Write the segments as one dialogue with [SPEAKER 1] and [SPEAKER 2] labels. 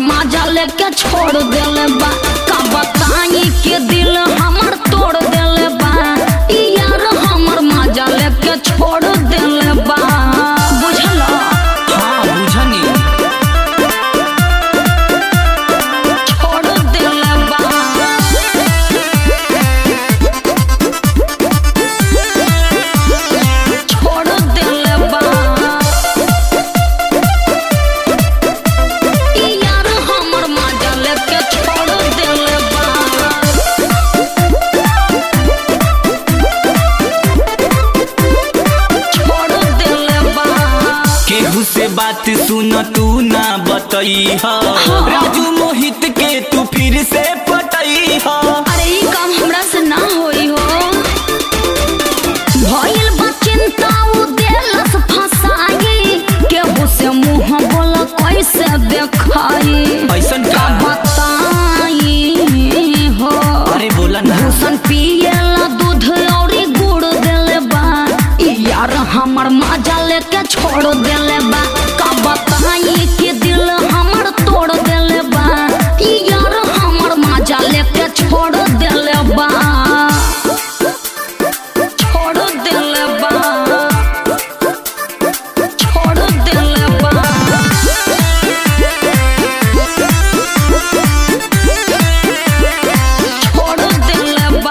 [SPEAKER 1] माजा लेके छोड़ देले बा का बताई के दिल हमर तोड़ देले बा ई यार हमर माजा लेके छोड़ देले बा बुझला
[SPEAKER 2] हाँ बुझनी
[SPEAKER 1] छोड़ देले बा छोड़ देले बा ई यार हमर माजा लेके छोड़ देले बा छोड़ देले बा
[SPEAKER 2] केहू से बात सुन तू ना बतई राजू मोहित के तू फिर से पटई
[SPEAKER 1] अरे ई काम हमरा से ना होई हो भइल बा चिंता उ देलस फसाई केहू से मुंह बोल कैसे देखाई
[SPEAKER 2] ऐसन
[SPEAKER 1] का
[SPEAKER 2] का
[SPEAKER 1] बताई हो
[SPEAKER 2] अरे बोला ना
[SPEAKER 1] भूषण पियला दूध औरी गुड़ देले बा ई यार हमर माजा लेके छोड़ देले बा का बताई कि दिल हमर तोड़ देले बा ई यार हमर माजा लेके छोड़ देले बा छोड़ देले बा छोड़ देले बा छोड़ देले बा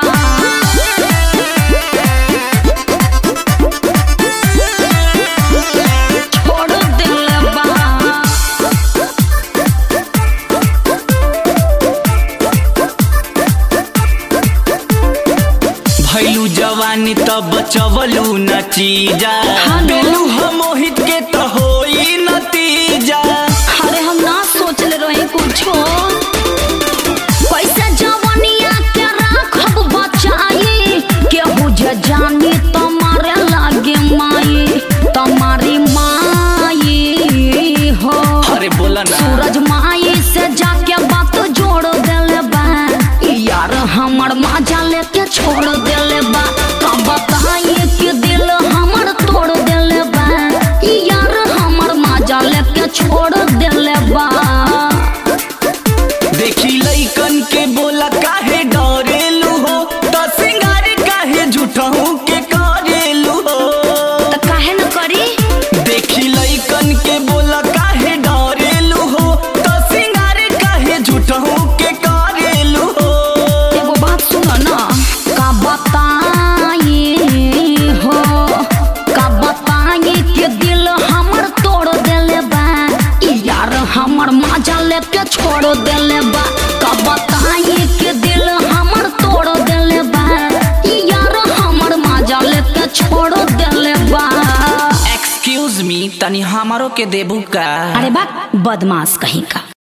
[SPEAKER 1] छोड़ देले बा
[SPEAKER 2] भैलू जवानी तब बचवलू न चीजा
[SPEAKER 1] हाँ नो।
[SPEAKER 2] देलू हम मोहित के तो होई नतीजा
[SPEAKER 1] अरे हम ना सोचले रही कुछो कैसे जवानिया के राखब बचाई केहू जे जानी तुम्हारे लागे माई तुम्हारी माई हो
[SPEAKER 2] अरे बोला ना
[SPEAKER 1] सूरज माई से जाके बात जोड़ देले बा ई यार हमर माजा लेके छोड़ देले बा का बताई कि दिल हमर तोड़ देले बा ई यार हमर माजा लेके छोड़ देले बा
[SPEAKER 2] देखी लइकन के बोला काहे डरेलू हो तो सिंगार काहे झूठहू के करेलू हो
[SPEAKER 1] त काहे न करी
[SPEAKER 2] देखी लइकन के बोला काहे डरेलू हो तो सिंगार काहे झूठहू के करेलू हो
[SPEAKER 1] एगो बात सुन ना का बताई हो का बताई कि दिल हमर तोड़ देले बा ई यार हमर माजा लेके छोड़ देले बा का बताई कि दिल हमर तोड़ देले बा ई यार हमर माजा लेके छोड़ देले बा
[SPEAKER 2] एक्सक्यूज मी तनी हमारो के देबू का
[SPEAKER 1] अरे बा बदमाश कहीं का